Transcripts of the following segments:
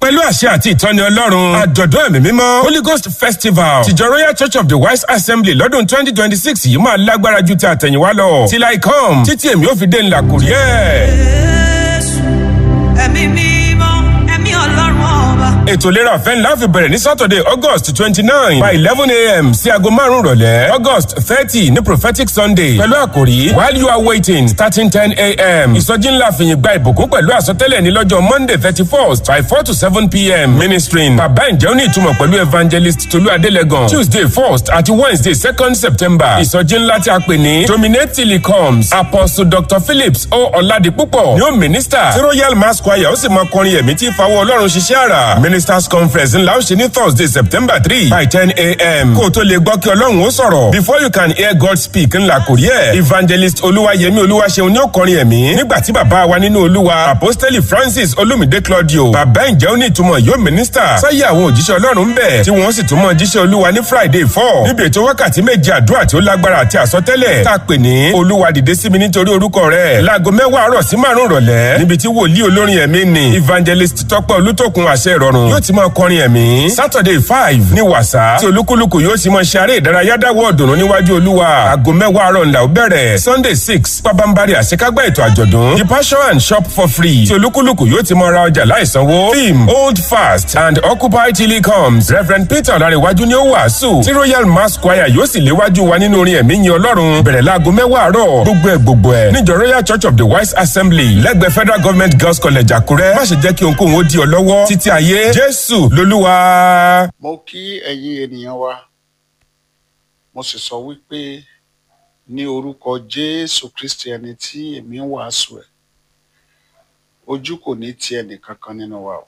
pẹ̀lú àṣẹ àti ìtọ́ni ọlọ́run àjọ̀dún ẹ̀mí mímọ́ holy ghost festival tìjọ royal church of the wise assembly lọ́dún twenty twenty six yìí máa lágbára ju ti àtẹ̀yìnwá lọ till i come títí èmi ò fi dé ńlá kò rí ẹ̀. Jésù, ẹ̀mí mímọ́, ẹ̀mí ọlọ́run ọba. ètò ìlera ọ̀fẹ́ ńlá fi bẹ̀rẹ̀ ní saturday august twenty nine by eleven a.m. sí aago márùn-ún rọ̀lẹ́ august thirty ní prophetic sunday pẹ̀lú àkòrí while you are waiting starting ten a.m. ìsọjí ńlá fìyìn gba ìbùkún pẹ̀lú àsọtẹ́lẹ̀ ní lọ́jọ́ monday thirty first by four to seven p.m. ministering bàbá ǹjẹ́ ó ní ìtumọ̀ pẹ̀lú evangelist tolú adélẹ́gàn tuesday first àti wednesday second september ìsọjí ńlá tí a pè ní dominate till he comes apostle dr phillips o ọ̀làdìpúpọ̀ ni ó minister tí royal mass choir ó sì máa kọrin ẹ̀mí tí ìfawọ́ ọlọ́run ṣiṣẹ́ àrà ministers conference ńlá ó ṣe ní thursday september three by ten a.m. kó o tó lè gbọ́ kí ọlọ́run ó sọ̀rọ̀ before you can hear god speak ńlá kò rí ẹ̀ evangelist olúwayẹmí olúwaṣeun ni ó kọrin ẹ̀mí nígbà tí bàbá wa nínú olúwa apostoli francis olumide claudio bàbá ǹjẹ́ ó ní ìtumọ̀ yóò minister sáyé àwọn òjíṣẹ́ ọlọ́run ń bẹ̀ tí wọ́n sì tún mọ̀ jíṣẹ́ olúwa ní friday four níbi ètò wákàtí méje àdúrà tí ó lágbára àti àsọtẹ́lẹ̀ tá a pè ní olúwa dìde sí mi nítorí orúkọ rẹ̀ láago mẹ́wàá àárọ̀ sí márùn rọ̀lẹ́ níbi tí wòlíì olórin ẹ̀mí ni evangelist tọ́pẹ́ olútòkun àṣẹ ìrọ̀rùn yóò ti máa kọrin ẹ̀mí saturday five ní wàsá tí olúkúlùkù yóò ti máa ṣe eré ìdárayá dáwọ́ ọ̀dùnnú níwájú olúwa aago mẹ́wàá àárọ̀ ńlá ó bẹ̀rẹ̀ sunday six pabambari àṣekágbá ètò àjọ̀dún the passion and shop for free tí olúkúlùkù yóò ti máa ra ọjà láìsanwó theme hold fast and occupy till he comes reverend peter ọ̀làríwájú ni ó wàásù tí royal mass choir yóò sì léwájú wa nínú orin ẹ̀mí yin ọlọ́run bẹ̀rẹ̀ láago mẹ́wàá àárọ̀ gbogbo ẹ̀ gbogbo ẹ̀ níjọ royal church of the wise assembly lẹ́gbẹ̀ẹ́ federal government girls college àkúrẹ́ má ṣe jẹ́ kí ohunkóhun ó di ọ lọ́wọ́ títí ayé jésù lolúwa. mo kí ẹ̀yin ènìyàn wa mo sì sọ wípé ní orúkọ jésù kristi ẹni tí èmi ń wàásù ẹ̀ ojú kò ní ti ẹnì kankan nínú wa o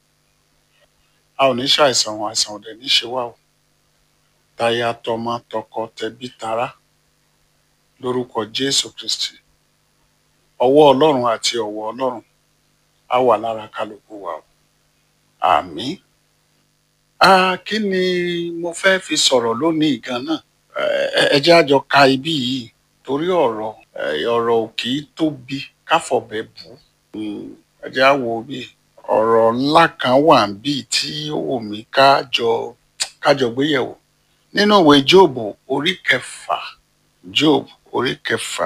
a ò ní ṣàìsàn o àìsàn ò dẹ̀ ní ṣe wá o táyà tọmọ tọkọ tẹbí tará lórúkọ jésù kristi ọwọ́ ọlọ́run àti ọ̀wọ̀ ọlọ́run á wà lára kálukú wa o àmín ah kí ni mo fẹ́ fi sọ̀rọ̀ lónìí gan náà ẹ ẹ jẹ́ àjọ ka ibí yìí torí ọ̀rọ̀ ẹ, ọ̀rọ̀ ò kì í tóbi káfọ̀bẹ bù ú Mm, ẹ jẹ́ á wo bí ọ̀rọ̀ ńlá kan wà níbí tí ó wù mí kájọ kájọ gbéyẹ̀wò nínú ìwé jóòbù orí kẹfà jóòbù orí kẹfà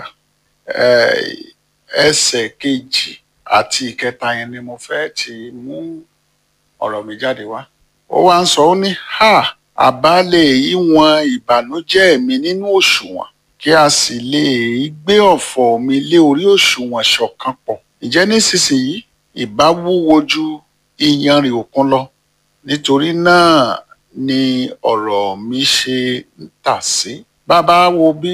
ẹ, ẹsẹ̀ kejì àti ìkẹta yẹn ni mo fẹ́ ti mú ọ̀rọ̀ mi jáde wá ó wá ń sọ ó ní ha àbá lè ìwọ̀n ìbànújẹ́ mi nínú òṣùwọ̀n kí a sì lè gbé ọ̀fọ̀ mi lé orí òṣùwọ̀n ṣọ̀kan pọ̀ ǹjẹ́ nísinsìnyí ìbá wúwo ju iyanrìn òkun lọ nítorí náà ni ọ̀rọ̀ mi ṣe ń tà sí bàbá wo bí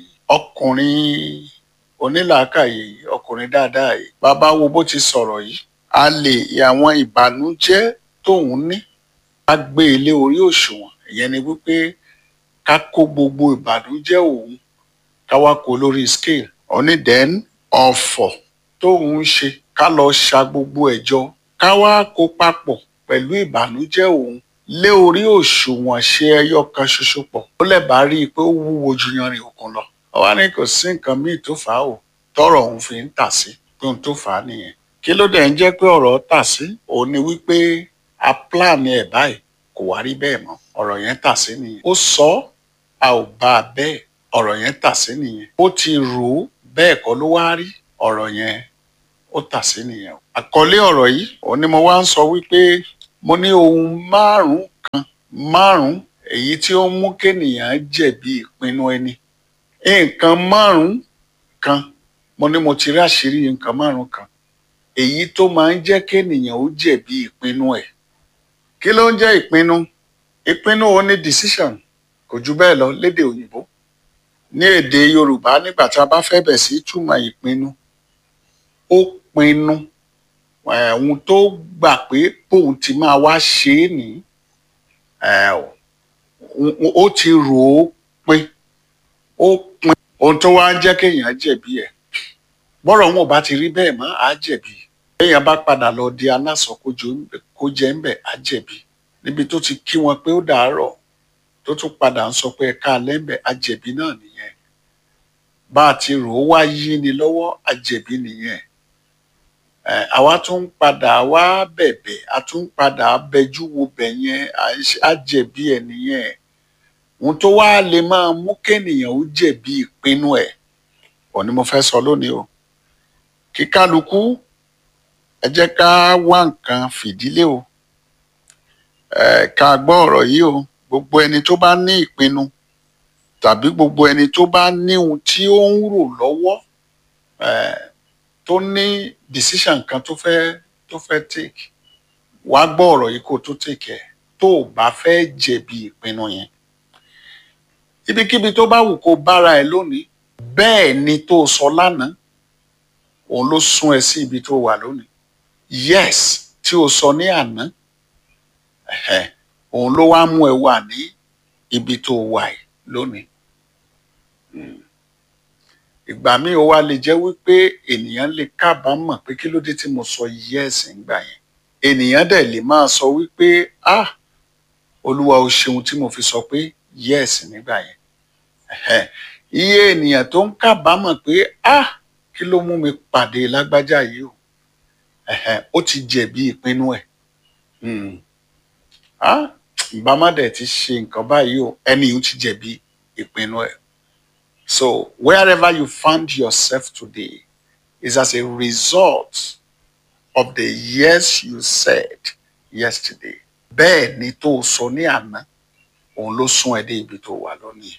ọkùnrin onílàákàyè yìí ọkùnrin dáadáa yìí bàbá wo bó ti sọ̀rọ̀ yìí a lè àwọn ìbànújẹ́ tóun ní ká gbé e lé orí òṣùwọ̀n ìyẹn ni wípé ká kó gbogbo ìbànújẹ́ òun ká wá kó lórí scale òní then ọ̀fọ̀ tóun ń ṣe ká lọ ṣa gbogbo ẹ̀ jọ ká wá kó papọ̀ pẹ̀lú ìbànújẹ́ òun lé orí òṣùwọ̀n ṣe ẹyọ kan ṣoṣo pọ̀ ó lẹ́bàá rí i pé ó wúwo ju yanrìn òkun lọ ó wá ní kò sí nǹkan míì tó fà á o tọrọ òun fi ń tà sí pé ohun tó fà á nìyẹn kí ló dẹ̀ ń jẹ́ pé ọ̀rọ̀ tà sí òun ni wípé a plan ẹ̀ báyìí kò wá rí bẹ́ẹ̀ mọ́ ọ̀rọ̀ yẹn tà sí nìyẹn ó sọ ọ́, a ò bá a bẹ́ẹ̀ ọ̀rọ̀ yẹn tà sí nìyẹn ó ti rò ó bẹ́ẹ̀ kọ́ ló wá rí ọ̀rọ̀ yẹn ó tà sí nìyẹn àkọlé ọ̀rọ̀ yìí òun ni mo wá ń sọ wípé mo ní ohun márùn-ún kan márùn-ún èyí tí ó ń mú kéènìyàn jẹ̀bi ìpinnu ẹni nǹkan márùn-ún kan mo ní mo ti rí àṣírí nǹkan márùn-ún kan èyí tó máa ń jẹ́ kéènìyàn ó jẹ̀bi ìpinnu ẹ̀ kí ló ń jẹ́ ìpinnu ìpinnu òun ni decision kò jù bẹ́ẹ̀ lọ lédè òyìnbó ní èdè yorùbá nígbà tí a bá fẹ́ bẹ̀ sí túmọ̀ ìpinnu ó pinnu eh, ohun tó gbà pé bóun ti máa wá ṣe é ní ó ti rò ó pé ó pin ohun tó wá ń jẹ́ kéèyàn jẹ̀bi ẹ̀ bọ́rọ̀ wọn ò bá ti rí bẹ́ẹ̀ mọ́ á jẹ̀bi béèyàn bá padà lọ di aláṣọ kó jẹ́ ń bẹ̀ á jẹ̀bi níbi tó ti kí wọn pé ó dàárọ̀ tó tún padà ń sọ pé ẹ̀ka alẹ́ ń bẹ̀ á jẹ̀bi náà nìyẹn bá a ti rò ó wá yí ni lọ́wọ́ á jẹ̀bi nìyẹn Eh, àwa tún ń padà wá bẹ̀bẹ̀ a tún ń padà bẹjú wo bẹ̀ yẹn à ń ṣe- á jẹ̀bi ẹ̀ nìyẹn ohun tó wá lè máa mú kéènìyàn ó jẹ̀bi ìpinnu ẹ̀ ọ̀ ni mo fẹ́ sọ lónìí o kí kálukú ẹ jẹ́ ká wá nǹkan fìdílé o ẹ ká gbọ́ ọ̀rọ̀ yìí o gbogbo ẹni tó bá ní ìpinnu tàbí gbogbo ẹni tó bá ní ohun tí ó ń rò lọ́wọ́ eh, tó ní decision kan tó fẹ́ tó fẹ́ take wá gbọ́ ọ̀rọ̀ yìí kó tó take ẹ̀ tó o bá fẹ́ jẹ̀bi ìpinnu yẹn ibikíbi tó bá wù kó bára ẹ lónìí bẹ́ẹ̀ ni tó o sọ lánàá òun ló sún ẹ sí ibi tó wà lónìí yes tí o sọ ní àná ẹ̀hẹ̀, òun ló wá mú ẹ wà ní ibi tó wà yìí lónìí Mm. ìgbà míì ó wá lè jẹ́ wípé ènìyàn lè kábàámọ̀ pé kí ló dé tí mo sọ yes ńgbà yẹn ènìyàn dẹ̀ lè máa sọ wípé ah olúwa o ṣeun tí mo fi sọ pé yes nígbà yẹn Ẹ̀hẹ̀, iye ènìyàn tó ń kábàámọ̀ pé ah kí ló mú mi pàdé lágbájá yìí o Ẹ̀hẹ̀, ó ti jẹ̀bi ìpinnu ẹ̀ Mm. ah ìbámá dẹ̀ ti ṣe nǹkan báyìí o ẹni yìí ó ti jẹ̀bi ìpinnu ẹ̀ so wherever you found yourself today is as a result of the yes you said yesterday bẹ́ẹ̀ ni tó o sọ ní àná òun ló sún ẹ dé ibi tó wà lónìí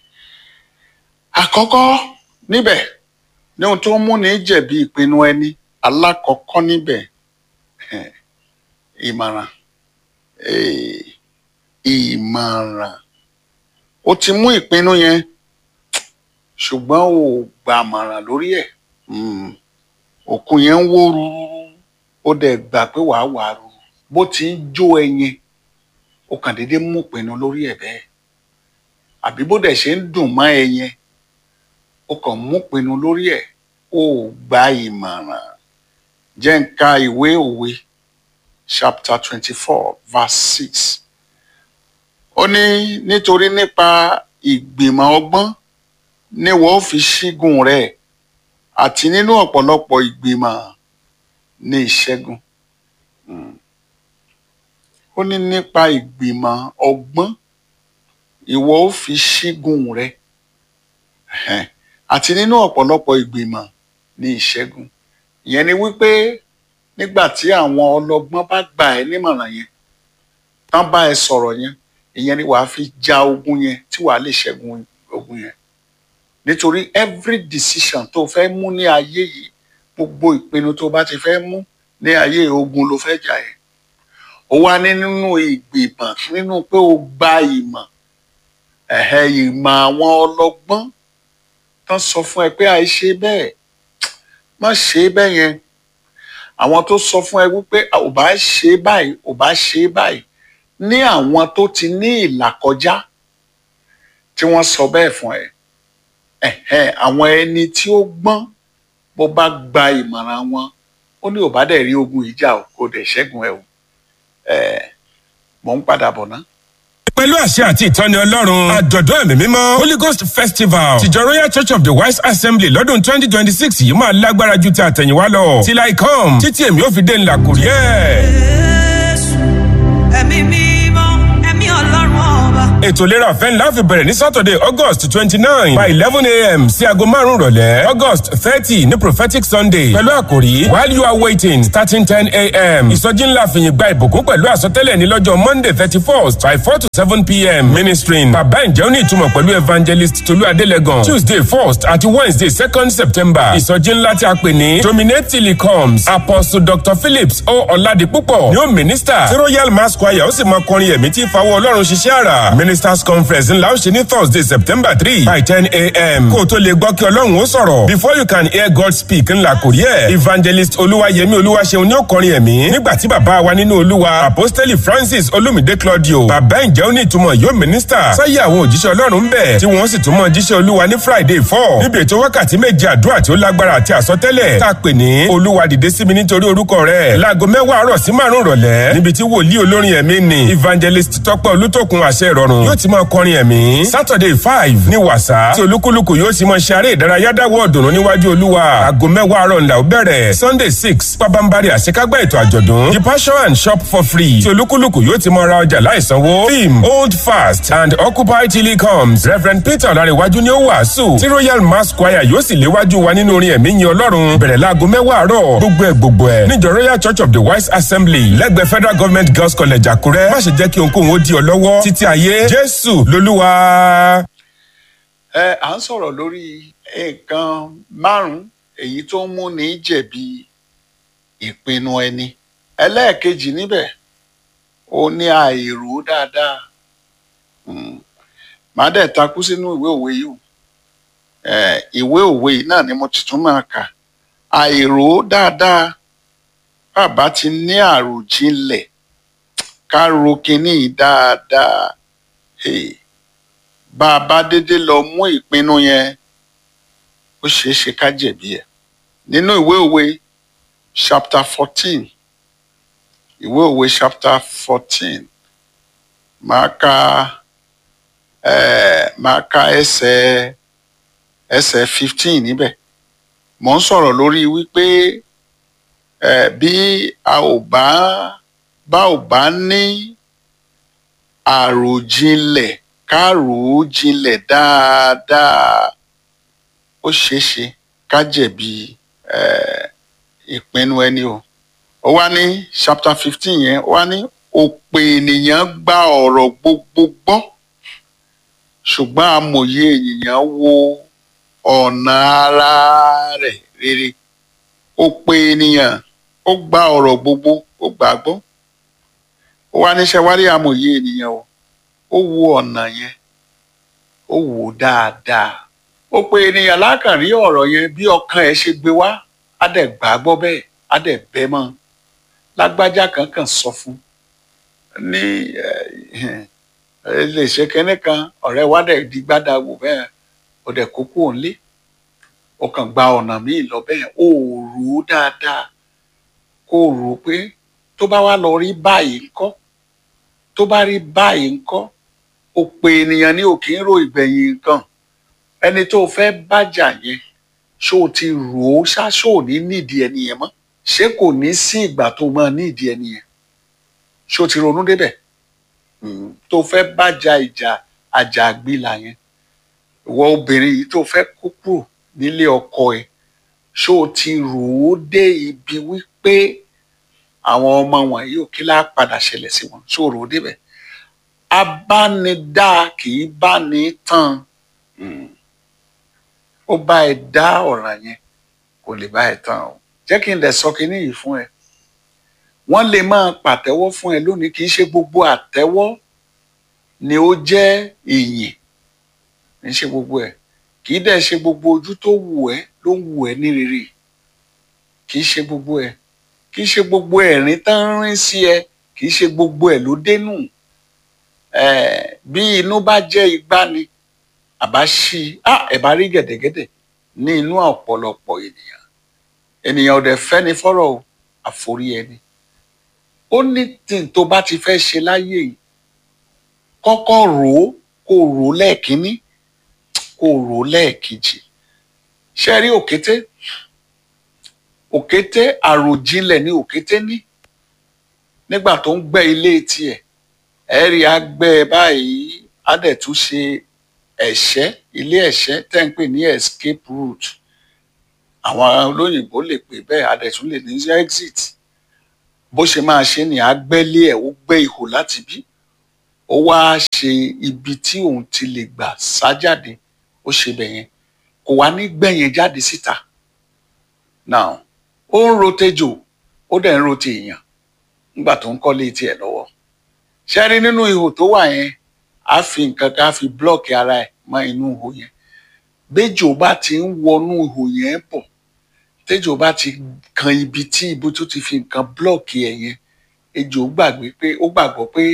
àkọ́kọ́ níbẹ̀ ní ohun tó ń múni jẹ̀bi ìpinnu ẹni alákọ̀ọ́kọ́ níbẹ̀ eh, ìmọ̀ràn eh, ìmọ̀ràn o ti mú ìpinnu yẹn ṣùgbọ́n o gbà mọ̀ràn lórí ẹ̀ Mm. òkun yẹn ń wó rúrú ó dẹ̀ gbà pé wàá wà á rúrú bó ti ń jó ẹyin ó kàn déédéé mú ìpinnu lórí ẹ̀ bẹ́ẹ̀ àbí bó dẹ̀ ṣe ń dùn mọ́ ẹyin ó kàn mú ìpinnu lórí ẹ̀ ó gba ìmọ̀ràn jẹ́ ń ka ìwé òwe chapter twenty four verse six ó ní nítorí nípa ìgbìmọ̀ ọgbọ́n ni wọ́n fi ṣígun rẹ̀ àti nínú ọ̀pọ̀lọpọ̀ ìgbìmọ̀ ní ìṣẹ́gun. Mm. ó ní nípa ìgbìmọ̀ ọgbọ́n ìwọ ó fi ṣígun rẹ̀ Ẹ̀hẹ́n. àti nínú ọ̀pọ̀lọpọ̀ ìgbìmọ̀ ní ìṣẹ́gun. ìyẹn ni wípé nígbà tí àwọn ọlọ́gbọ́n bá gbà ẹ́ nímọ̀ràn yẹn tán bá ẹ sọ̀rọ̀ yẹn ìyẹn ni wàá fi ja ogun yẹn tí wàá lè ṣẹ́gun ogun yẹn nítorí every decision tó fẹ́ mú ní ayé yìí gbogbo ìpinnu tó bá ti fẹ́ mú ní ayé ogun ló fẹ́ jà yẹn ó wá ní nínú ìgbìmọ̀ nínú pé o gba ìmọ̀ ẹ̀hẹ́ ìmọ̀ àwọn ọlọ́gbọ́n tán sọ fún ẹ pé àìṣe bẹ́ẹ̀ má ṣe bẹ́ẹ̀ yẹn àwọn tó sọ fún ẹ wípé ò bá ṣe báyìí ò bá ṣe báyìí ní àwọn tó ti ní ìlàkọjá tí wọ́n sọ bẹ́ẹ̀ fún ẹ ẹ̀hẹ́n àwọn ẹni tí ó gbọ́n bó bá gba ìmọ̀ràn wọn ó ní ò bá dẹ̀ rí ogun ìjà o kò dẹ̀ ṣẹ́gun ẹ o ẹ̀ mò ń padà bọ̀ ná. pẹ̀lú àṣẹ àti ìtọ́ni ọlọ́run àjọ̀dún ẹ̀mí mímọ́ holy ghost festival tìjọ royal church of the wise assembly lọ́dún twenty twenty six yìí máa lágbára ju ti àtẹ̀yìnwá lọ till i come títí èmi ò fi dé ńlá kò rí ẹ̀. Jésù, ẹ̀mí mímọ́, ẹ̀mí ọlọ́run ọba. ètò ìlera ọ̀fẹ́ ńlá fi bẹ̀rẹ̀ ní saturday august twenty nine by eleven a.m. sí aago márùn-ún rọ̀lẹ́ august thirty ní prophetic sunday pẹ̀lú àkòrí while you are waiting starting ten a.m. ìsọjí ńlá fìyìn gba ìbùkún pẹ̀lú àsọtẹ́lẹ̀ ní lọ́jọ́ monday thirty first by four to seven p.m. ministering bàbá ǹjẹ́ ó ní ìtumọ̀ pẹ̀lú evangelist tolú adélẹ́gàn tuesday first àti wednesday second september ìsọjí ńlá tí a pè ní dominate till he comes apostle dr phillips o ọ̀làdìpúpọ̀ ni ó minister tí royal mass choir ó sì máa kọrin ẹ̀mí tí fawọ́ ọlọ́run ṣiṣẹ́ àrà ministers conference ńlá ó ṣe ní thursday september three by ten a.m. kó o tó lè gbọ́ kí ọlọ́run ó sọ̀rọ̀ before you can hear god speak ńlá kò rí ẹ̀ evangelist olúwayẹmí olúwaṣeun ni ó kọrin ẹ̀mí nígbà tí bàbá wa nínú olúwa apostoli francis olumide claudio bàbá ǹjẹ́ ó ní ìtumọ̀ yóò minister sáyé àwọn òjíṣẹ́ ọlọ́run ń bẹ̀ tí wọ́n sì tún mọ̀ jíṣẹ́ olúwa ní friday four níbi ètò wákàtí méje àdúrà tí ó lágbára àti àsọtẹ́lẹ̀ tá a pè ní olúwa dìde sí mi nítorí orúkọ rẹ̀ láago mẹ́wàá àárọ̀ sí márùn-ún rọ̀lẹ́ níbi tí wòlíì olórin ẹ̀mí ni evangelist tọ́pẹ́ olútòkun àṣẹ ìrọ̀rùn yóò ti máa kọrin ẹ̀mí saturday five ní wàsá tí olúkúlùkù yóò ti máa ṣe eré ìdárayá dáwọ́ ọ̀dùnnú níwájú olúwa aago mẹ́wàá àárọ̀ ńlá ó bẹ̀rẹ̀ sunday six pabambari àṣekágbá ètò àjọ̀dún the passion and shop for free tí olúkúlùkù yóò ti máa ra ọjà láìsanwó theme hold fast and occupy till he comes reverend peter ọ̀làríwájú ni ó wàásù tí royal mass choir yóò sì léwájú wa nínú orin ẹ̀mí yin ọlọ́run bẹ̀rẹ̀ láago mẹ́wàá àárọ̀ gbogbo ẹ̀ gbogbo ẹ̀ níjọ royal church of the wise assembly lẹ́gbẹ̀ẹ́ federal government girls college àkúrẹ́ má ṣe jẹ́ kí ohunkóhun ó di ọ lọ́wọ́ títí ayé jésù lolúwa. ẹ à ń sọ̀rọ̀ lórí nǹkan márùn-ún èyí tó ń múni jẹ̀bi ìpinnu ẹni ẹlẹ́ẹ̀kejì níbẹ̀ ó ní àìrò dáadáa Mm. màá dẹ̀ takú sínú ìwé òwe yìí o Eh, ìwé òwe yìí náà ni mo ti tún máa kà àìrò dáadáa bàbá ti ní àròjinlẹ̀ ká ro kinní yìí dáadáa Hey, bá a bá dédé lọ mú ìpinnu yẹn ó ṣeé ṣe ká jẹ̀bi ẹ̀ nínú ìwé òwe chapter fourteen ìwé òwe chapter fourteen máa ka eh, máa ka ẹsẹ̀ ẹsẹ̀ fifteen níbẹ̀ mò ń sọ̀rọ̀ lórí wípé eh, bí a ò bá bá ò bá ní àròjinlẹ̀ ká rò ó jinlẹ̀ dáadáa ó ṣeé ṣe ká jẹ̀bi eh, ìpinnu ẹni o ó wá ní chapter fifteen yẹn ó wá ní òpè ènìyàn gba ọ̀rọ̀ gbogbo gbọ́ ṣùgbọ́n amòye ènìyàn wo ọ̀nà ara rẹ̀ rere òpè ènìyàn ó gba ọ̀rọ̀ gbogbo ó gbà á gbọ́ ó wá níṣẹ́ wárí amòye ènìyàn o ó wo ọ̀nà yẹn ó wò ó dáadáa òpè ènìyàn lákàrí ọ̀rọ̀ yẹn bí ọkàn ẹ̀ ṣe gbé wá á dẹ̀ gbà á gbọ́ bẹ́ẹ̀ á dẹ̀ bẹ́ mọ́ lágbájá kankan sọ fún ní ẹ lè ṣe kẹ́ní kan ọ̀rẹ́ wa dẹ̀ di gbádàgbò bẹ́ẹ̀ ó dẹ̀ kókó òǹlé ó kàn gba ọ̀nà míì lọ bẹ́ẹ̀ ó rò ó dáadáa kó o rò ó pé tó bá wá lọ rí báyìí ńkọ́ tó bá rí báyìí ńkọ́ òpè ènìyàn ní òkè ń ro ìgbẹ̀yìn nǹkan ẹni tó fẹ́ bájà yẹn ṣó o ti rò ó ṣá ṣó ò ní nídìí ẹni yẹn mọ́ ṣé kò ní sí ìgbà tó máa nídìí ẹni yẹn ṣé o ti ronú débẹ̀ tó fẹ́ bájà ìjà àjàgbìlà yẹn ìwọ obìnrin yìí tó fẹ́ kó kúrò nílé ọkọ ẹ̀ ṣó o ti rò ó dé ibi wípé àwọn ọmọ wọ̀nyí ò kí lá padà ṣẹlẹ̀ sí wọn ṣó o rò ó débẹ̀ abánidá kì í bá ní tán ó bá ẹ dá ọ̀ràn yẹn kò lè bá ẹ tán o jẹ́ kí n lè sọ kinní yìí fún ẹ wọ́n lè máa pàtẹ́wọ́ fún ẹ lónìí kì í ṣe gbogbo àtẹ́wọ́ ni ó jẹ́ ìyìn kì í ṣe gbogbo ẹ̀ kì í dẹ̀ ṣe gbogbo ojú tó wù ẹ́ ló ń wù ẹ́ ní rere kì í ṣe gbogbo ẹ̀ kì í ṣe gbogbo ẹ̀rín tán ń rín sí ẹ kì í ṣe gbogbo ẹ̀ ló dénú bí inú bá jẹ́ igbá ni àbá ṣí ẹ̀ bá rí gẹ̀dẹ̀gẹ̀dẹ̀ ní inú ọ̀pọ̀lọpọ̀ ènìyàn ènìyàn ò dẹ̀ fẹ́ ni fọ́rọ̀ o àforí ẹni ó ní tí n tó bá ti fẹ́ ṣe láyé yìí kọ́kọ́ rò ó kó rò ó lẹ́ẹ̀kínní kó rò ó lẹ́ẹ̀kejì ṣe rí òkété òkété àròjinlẹ̀ ní òkété ní nígbà tó ń gbẹ́ ilé tiẹ̀ ẹ rí agbẹ́ báyìí á dẹ̀ tún ṣe ẹ̀ṣẹ́ ilé ẹ̀ṣẹ́ tẹ́ ń pè ní escape route àwọn olóyìnbó lè pè bẹ́ẹ̀ á dẹ̀ tún lè ní exit bó ṣe máa ṣe ni àgbẹ́lé ẹ̀ ó gbẹ́ ihò láti bí ó wá ṣe ibi tí òun ti lè gbà sá jáde ó ṣe bẹ̀ yẹn kò wá ní gbẹ̀yìn jáde síta now ó ń rotejò ó dẹ̀ ń rote èèyàn nígbà tó ń kọ́lé tiẹ̀ lọ́wọ́ ṣe rí nínú ihò tó wà yẹn á fi nǹkan ká fi blọ́ọ̀kì ara ẹ̀ mọ́ inú ihò yẹn béjò bá ti ń wọnú ihò yẹn bọ̀ tẹ́jọ bá ti kan ibi tí ibi tó ti fi nǹkan blọ́ọ̀kì ẹ̀ yẹn ejò gbàgbé pé ó gbàgbọ́ pé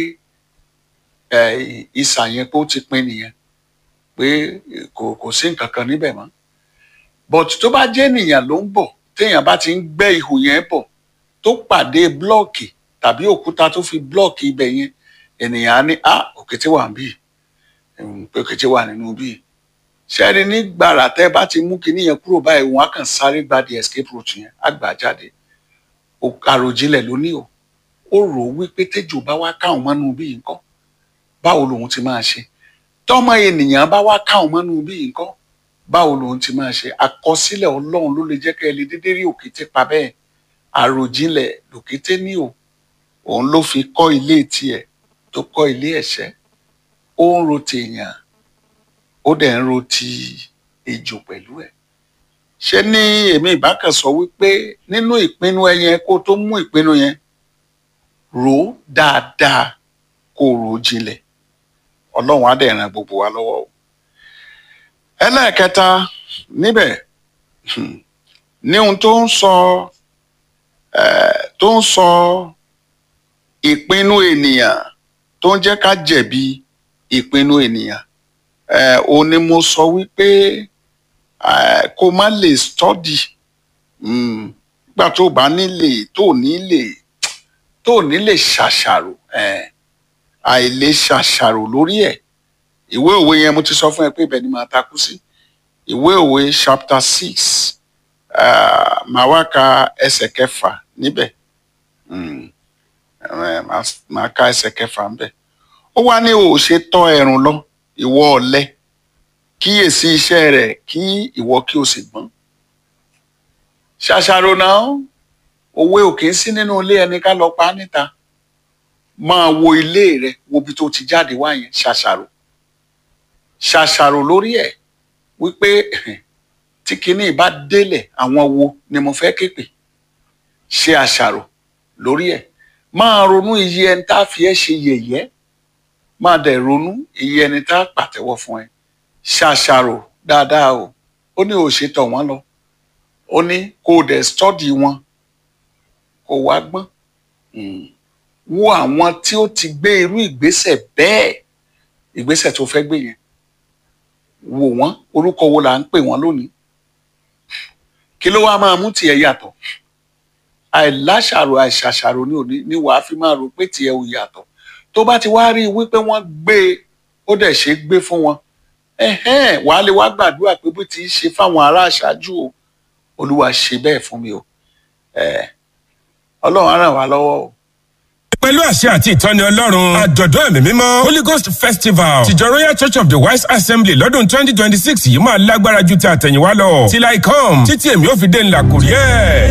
ìsà yẹn pé ó ti pín nìyẹn pé kò kò sí nǹkan kan níbẹ̀ mọ́ but tó bá jẹ́ ènìyàn ló ń bọ̀ téèyàn bá ti ń gbẹ́ ihò yẹn bọ̀ tó pàdé blọ́ọ̀kì tàbí òkúta tó fi blọ́ọ̀kì ibẹ̀ yẹn ènìyàn á ní à òkété wà ń bì um, pé òkété wà nínú bíi ṣẹ́ni nígbàrà tẹ́ bá ti mú kinní yẹn kúrò báyìí wọn á kàn sáré gba the escape route yẹn á gbà jáde O- àròjinlẹ̀ ló ní o ó rò ó wípé tẹ́jọ́ bá wá káwọn mọ́nú bíi nǹkan báwo lòun ti máa ṣe tọ́mọ ènìyàn bá wá káwọn mọ́nú bíi nǹkan báwo lòun ti máa ṣe àkọsílẹ̀ ọlọ́run ló lè jẹ́ kẹ́ ẹ lè dédé rí òkété pa bẹ́ẹ̀ àròjinlẹ̀ lòkété ní o òun ló fi kọ́ ilé tiẹ̀ tó kọ́ ilé ẹ̀ṣẹ́ ó ń ro tèèyàn ó dẹ̀ ń ro ti ejò pẹ̀lú ẹ̀ ṣé ní èmi ìbákan sọ wípé nínú ìpinnu ẹ yẹn kó tó mú ìpinnu yẹn rò ó dáadáa kó o rò ó jinlẹ̀ ọlọ́run á dẹ̀ ran gbogbo wa lọ́wọ́ o ẹlẹ́ẹ̀kẹta níbẹ̀ hmm, ní ohun tó ń sọ eh, tó ń sọ ìpinnu ènìyàn tó ń jẹ́ ká jẹ̀bi ìpinnu ènìyàn eh, òun ni mo sọ wípé eh, kó má lè study mm, nígbà tó bá nílè tó ní lè tó ní lè ṣàṣàrò eh, àìlè ṣàṣàrò lórí ẹ̀ ìwé òwe yẹn mo ti sọ fún ẹ pé ibẹ̀ ni màá takú sí ìwé òwe chapter six uh, màá wá ka ẹsẹ̀ kẹfà níbẹ̀ Mm, eh, màá- màá ka ẹsẹ̀ kẹfà níbẹ̀ ó wá ní o ò ṣe tọ́ ẹrùn lọ ìwọ ọ̀lẹ kíyèsí iṣẹ́ rẹ̀ kí ìwọ kí o sì gbọ́n ṣàṣàrò náà òwe ò kì í sí nínú ilé ẹni ká lọ pa á níta máa wo ilé rẹ wo ibi tó ti jáde wá yẹn ṣàṣàrò ṣàṣàrò lórí ẹ̀ wípé tí kinní bá délẹ̀ àwọn wo ni mo fẹ́ képe ṣe àṣàrò lórí ẹ̀ máa ronú iye ẹni tá a fi ẹ́ ṣe yẹ̀yẹ́ máa dẹ̀ ronú iye ẹni tá a pàtẹ́wọ́ fún ẹ ṣàṣàrò dáadáa o ó ní òṣè tọ̀ wọ́n lọ ó ní kó o dẹ̀ stọ́dì wọn kó o wá gbọ́n Mm. wo àwọn tí ó ti gbé irú ìgbésẹ̀ bẹ́ẹ̀ ìgbésẹ̀ tó fẹ́ gbé yẹn wò wọ́n orúkọ wo là ń pè wọ́n lónìí kí ló wá máa mú tiẹ̀ yàtọ̀ àìláṣàrò àìṣàṣàrò ní òní ni wàá fi máa rò pé tiẹ̀ ò yàtọ̀ tó bá ti wá rí i wípé wọ́n gbé e ó dẹ̀ ṣe é gbé fún wọn ẹ̀hẹ́n wàá lè wá gbàdúrà pé bó ti ṣe fáwọn ará àṣáájú o olúwa ṣe bẹ́ẹ̀ fún mi o ẹ̀ ọlọ́run á ràn wá lọ́wọ́ o. pẹ̀lú àṣẹ àti ìtọ́ni ọlọ́run àjọ̀dún ẹ̀mí mímọ́ holy ghost festival tìjọ royal church of the wise assembly lọ́dún twenty twenty six yìí máa lágbára ju ti àtẹ̀yìnwá lọ till i come títí èmi ò fi dé ńlá kò rí ẹ̀.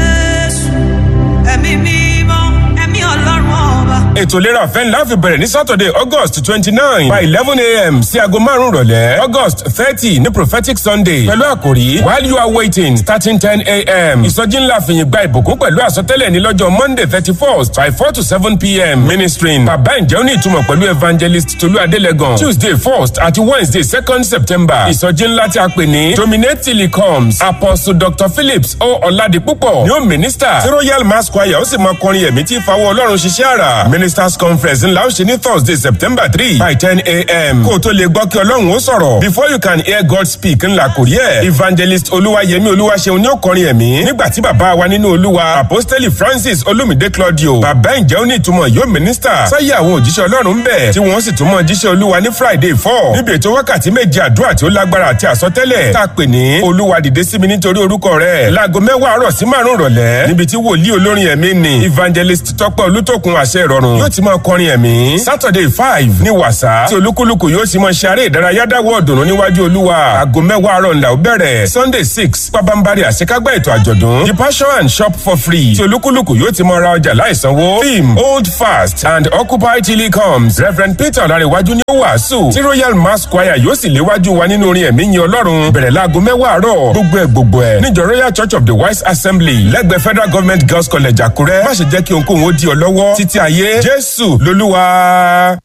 Jésù, ẹ̀mí mímọ́, ẹ̀mí ọlọ́run ọba. ètò ìlera ọ̀fẹ́ ńlá fi bẹ̀rẹ̀ ní saturday august twenty nine by eleven a.m. sí aago márùn-ún rọ̀lẹ́ august thirty ní prophetic sunday pẹ̀lú àkòrí while you are waiting starting ten a.m. ìsọjí ńlá fìyìn gba ìbùkún pẹ̀lú àsọtẹ́lẹ̀ ní lọ́jọ́ monday thirty first by four to seven p.m. ministering bàbá ǹjẹ́ ó ní ìtumọ̀ pẹ̀lú evangelist tolú adélẹ́gàn tuesday first àti wednesday second september ìsọjí ńlá tí a pè ní dominate till he comes apostle dr phillips o ọ̀làdìpúpọ̀ ni ó minister tí royal mass choir ó sì máa kọrin ẹ̀mí tí fawọ́ ọlọ́run ṣiṣẹ́ àrà ministers conference ńlá ó ṣe ní thursday september three by ten a.m. kó o tó lè gbọ́ kí ọlọ́run ó sọ̀rọ̀ before you can hear god speak ńlá kò rí ẹ̀ evangelist olúwayẹmí olúwaṣeun ni ó kọrin ẹ̀mí nígbà tí bàbá wa nínú olúwa apostoli francis olumide claudio bàbá ǹjẹ́ ó ní ìtumọ̀ yóò minister sáyé àwọn òjíṣẹ́ ọlọ́run ń bẹ̀ tí wọ́n sì tún mọ́ jíṣẹ́ olúwa ní friday four níbi ètò wákàtí méje àdúrà tí ó lágbára àti àsọtẹ́lẹ̀ tá a pè ní olúwa dìde sí mi nítorí orúkọ rẹ̀ láago mẹ́wàá àárọ̀ sí márùn rọ̀lẹ́ níbi tí wòlíì olórin ẹ̀mí ni evangelist tọ́pẹ́ olútòkun àṣẹ ìrọ̀rùn yóò ti máa kọrin ẹ̀mí saturday five ní wàsá tí olúkúlùkù yóò sì máa ṣe eré ìdárayá dáwọ́ ọ̀dùnnú níwájú olúwa aago mẹ́wàá àárọ̀ ńlá ó bẹ̀rẹ̀ sunday six pabambari àṣekágbá ètò àjọ̀dún the passion and shop for free tí olúkúlùkù yóò ti máa ra ọjà láìsanwó theme hold fast and occupy till he comes reverend peter ọ̀làríwájú ní ó wàásù tí royal mass choir yóò sì léwájú wa nínú orin ẹ̀mí yin ọlọ́run bẹ̀rẹ̀ láago mẹ́wàá àárọ̀ gbogbo ẹ̀ gbogbo ẹ̀ níjọ royal church of the wise assembly lẹ́gbẹ̀ẹ́ federal government girls college àkúrẹ́ má ṣe jẹ́ kí ohunkóhun ó di ọ lọ́wọ́ títí ayé jésù lolúwa.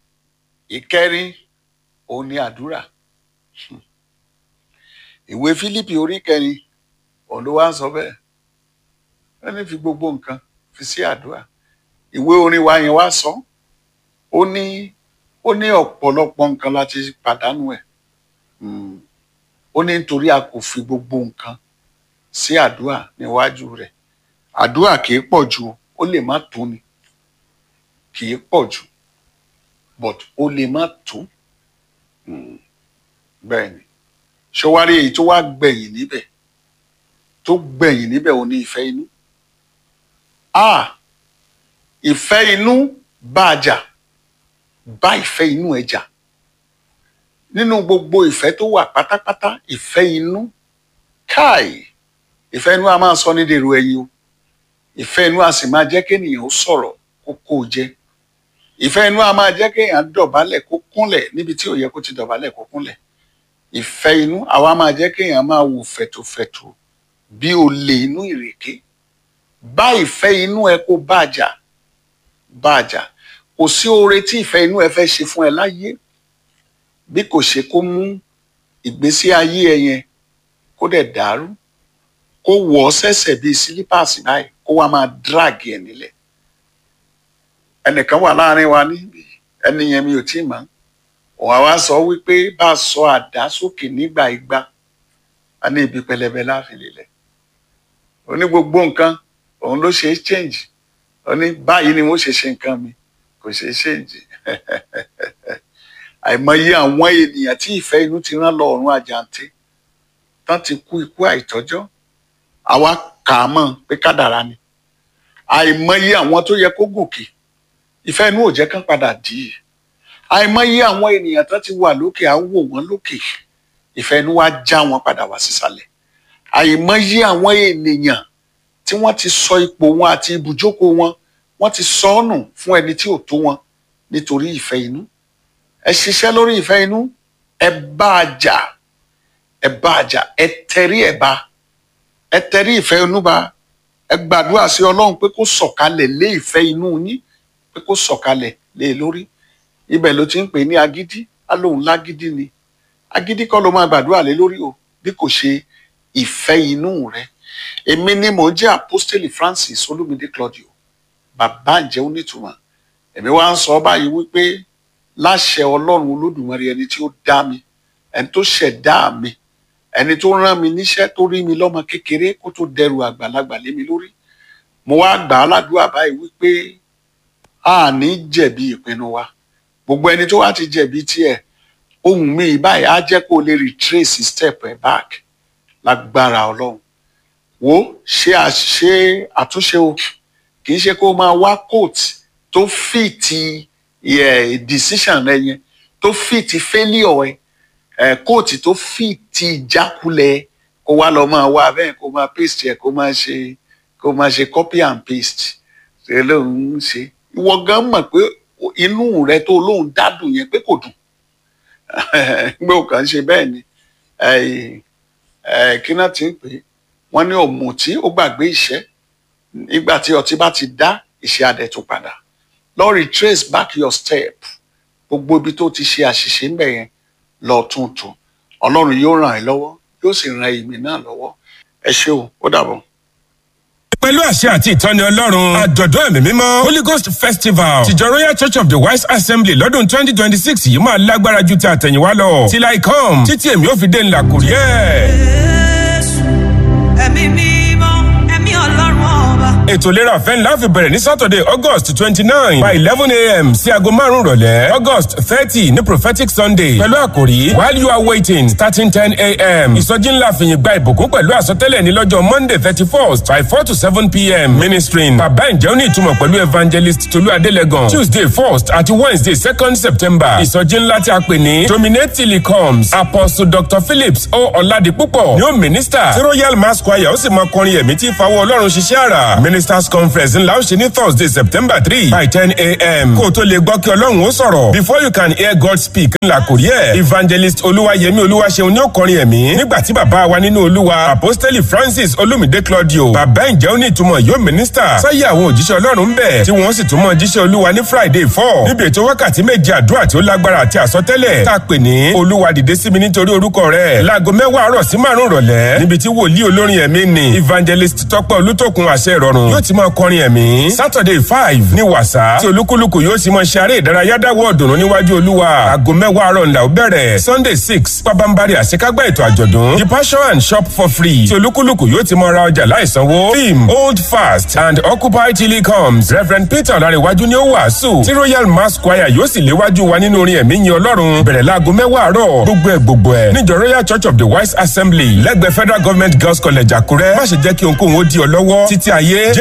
ìkẹrin òun ni àdúrà ìwé fílípì orí kẹrin òun ló wá ń sọ bẹ́ẹ̀ ẹni fi gbogbo nǹkan fi sí àdúrà ìwé orin wa yẹn wá sọ ó ní ó ní ọ̀pọ̀lọpọ̀ nǹkan láti pàdánù ẹ̀ Mm. ó ní nítorí a kò fi gbogbo nǹkan sí àdúrà níwájú rẹ̀ àdúrà kì í pọ̀ jù ó lè má tó ni kì í pọ̀ jù but ó lè má tó bẹ́ẹ̀ ni ṣọwárí èyí tó wá gbẹ̀yìn níbẹ̀ tó gbẹ̀yìn níbẹ̀ ò ní ìfẹ́ inú a ìfẹ́ inú bá a jà bá ìfẹ́ inú ẹ jà nínú gbogbo ìfẹ́ tó wà pátápátá ìfẹ́ inú káì ìfẹ́ inú a máa sọ ní dèrò ẹ̀yìn o ìfẹ́ inú a sì máa jẹ́ kéèyàn ó sọ̀rọ̀ kó kó o jẹ ìfẹ́ inú a máa jẹ́ kéèyàn dọ̀bálẹ̀ kó kúnlẹ̀ níbi tí ò yẹ kó ti dọ̀bálẹ̀ kó kúnlẹ̀ ìfẹ́ inú àwa máa jẹ́ kéèyàn máa wò fẹ̀tòfẹ̀tò bí olè inú ìrèké bá ìfẹ́ inú ẹ kó bá a jà bá a jà kò sí oore tí ìfẹ́ inú ẹ fẹ́ ṣe fún ẹ láyé bí kò ṣe kó mú ìgbésí ayé ẹ yẹn kó dẹ̀ dàrú kó wọ̀ ọ́ sẹ́sẹ̀ bíi sílípàsì báyìí kó wá máa dráàgì ẹ̀ nílẹ̀ ẹnìkan wà láàrin wa níbi ẹni yẹn mi ò tí ì mọ̀ òun àwa sọ wípé bá a sọ àdá sókè nígbà igba a ní ibi pẹlẹbẹ láàfin lélẹ̀ ó ní gbogbo nǹkan òun ló ṣe é change ó ní báyìí ni wọ́n ṣe ṣe nǹkan mi kò ṣe é change àìmọye àwọn ènìyàn tí ìfẹ́ inú ti rán lọ ọ̀run àjàǹtí tán ti kú ikú àìtọ́jọ́ àwa kà á mọ̀ pé kádàrá ni àìmọye àwọn tó yẹ kó gòkè ìfẹ́ inú ò jẹ́ kán padà dì í àìmọye àwọn ènìyàn tán ti wà lókè á wò wọ́n lókè ìfẹ́ inú wa já wọn padà wá sísàlẹ̀ àìmọye àwọn ènìyàn tí wọ́n ti sọ ipò wọn àti ibùjókòó wọn wọ́n ti sọ ọ́ nù fún ẹni tí ò tó wọn nítorí ìfẹ́ inú ẹ ṣiṣẹ́ lórí ìfẹ́ inú ẹ bá a jà ẹ bá a jà ẹ tẹrí ẹ bá ẹ tẹrí ìfẹ́ inú bá ẹ gbàdúrà sí ọlọ́run pé kó sọ̀kalẹ̀ lé ìfẹ́ inú yín pé kó sọ̀kalẹ̀ lé e lórí ibẹ̀ ló ti ń pè ní agídí á lóun lágídí ni agídí kọ́ ló máa gbàdúrà lé lórí o bí kò ṣe ìfẹ́ inú rẹ èmi ni mò ń jẹ́ apostoli Francis Olúmídé Claudio bàbá ǹjẹ́ onítùmọ̀ èmi wá ń sọ báyìí wípé láṣẹ ọlọ́run olódùmarè ẹni tí ó dá mi ẹni tó ṣẹ̀dá mi ẹni tó rán mi níṣẹ́ tó rí mi lọ́mọ kékeré kó tó dẹrù àgbàlagbà lé mi lórí mo wá gbà á ládùúgbà báyìí wípé a ní jẹ̀bi ìpinnu wa gbogbo ẹni tó wá ti jẹ̀bi tiẹ̀ ohun mi báyìí á jẹ́ kó lè retrace step ẹ̀ back lágbára ọlọ́run wo ṣe àṣe àtúnṣe o kì í ṣe kó máa wá coat tó fìtì yeah, decision rẹ yẹn tó fìtì failure ẹ kóòtù tó fìtì ìjákulẹ̀ kó wá lọ máa wá bẹ́ẹ̀ kó máa paste ẹ̀ kó máa ṣe kó máa ṣe copy and paste ṣe lóun ń ṣe ìwọ gan mọ̀ pé inú rẹ tó lóun dádùn yẹn pé kò dùn gbé òkàn ṣe bẹ́ẹ̀ ni kí náà ti ń pè é wọ́n ní òmùtí ó gbàgbé ìṣẹ́ nígbà tí ọtí bá ti dá ìṣẹ́ adẹ̀ tó padà lọ retrace back your step gbogbo ibi tó ti ṣe àṣìṣe ń bẹ̀ yẹn lọ tuntun ọlọ́run yóò ràn ẹ́ lọ́wọ́ yóò sì ran èmi náà lọ́wọ́ ẹ ṣé o ó dàbọ̀. pẹ̀lú àṣẹ àti ìtọ́ni ọlọ́run àjọ̀dún ẹ̀mí mímọ́ holy ghost festival tìjọ royal church of the wise assembly lọ́dún twenty twenty six yìí máa lágbára ju ti àtẹ̀yìnwá lọ till i come títí èmi ò fi dé ńlá kò rí ẹ̀. Jésù, ẹ̀mí mímọ́, ẹ̀mí ọlọ́run ọba. ètò ìlera ọ̀fẹ́ ńlá fi bẹ̀rẹ̀ ní saturday august twenty nine by eleven a.m. sí aago márùn-ún rọ̀lẹ́ august thirty ní prophetic sunday pẹ̀lú àkòrí while you are waiting starting ten a.m. ìsọjí ńlá fìyìn gba ìbùkún pẹ̀lú àsọtẹ́lẹ̀ ní lọ́jọ́ monday thirty first by four to seven p.m. ministering bàbá ǹjẹ́ ó ní ìtumọ̀ pẹ̀lú evangelist tolú adélẹ́gàn tuesday first àti wednesday second september ìsọjí ńlá tí a pè ní dominate till he comes apostle dr phillips o ọ̀làdìpúpọ̀ ni ó minister tí royal mass choir ó sì máa kọrin ẹ̀mí tí ìfawọ́ ọlọ́run ṣiṣẹ́ àrà ministers conference ńlá ó ṣe ní thursday september three by ten a.m. kó o tó lè gbọ́ kí ọlọ́run ó sọ̀rọ̀ before you can hear god speak ńlá kò rí ẹ̀ evangelist olúwayẹmí olúwaṣeun ní ó kọrin ẹ̀mí nígbà tí bàbá wa nínú olúwa apostoli francis olumide claudio bàbá ǹjẹ́ ó ní ìtumọ̀ yóò minister sáyé àwọn òjíṣẹ́ ọlọ́run ń bẹ̀ tí wọ́n sì tún mọ̀ jíṣẹ́ olúwa ní friday four níbi ètò wákàtí méje àdúrà tí ó lágbára àti àsọtẹ́lẹ̀ tá a pè ní olúwa dìde sí mi nítorí orúkọ rẹ̀ láago mẹ́wàá àárọ̀ sí márùn-ún rọ̀lẹ́ níbi tí wòlíì olórin ẹ̀mí ni evangelist tọ́pẹ́ olútòkun àṣẹ ìrọ̀rùn ọlọ́run yóò ti máa kọrin ẹ̀mí saturday five ní wàsá tí olúkúlùkù yóò ti máa ṣe eré ìdárayá dáwọ́ ọ̀dùnnú níwájú olúwa aago mẹ́wàá àárọ̀ ńlá ó bẹ̀rẹ̀ sunday six pabambari àṣekágbá ètò àjọ̀dún the passion and shop for free tí olúkúlùkù yóò ti máa ra ọjà láìsanwó theme hold fast and occupy till he comes reverend peter ọ̀làríwájú ni ó wàásù tí royal mass choir yóò sì léwájú wa nínú orin ẹ̀mí yin ọlọ́run bẹ̀rẹ̀ láago mẹ́wàá àárọ̀ gbogbo ẹ̀ gbogbo ẹ̀ níjọ royal church of the wise assembly lẹ́gbẹ̀ẹ́ federal government girls college àkúrẹ́ má ṣe jẹ́ kí ohunkóhun ó di ọ lọ́wọ́ títí ayé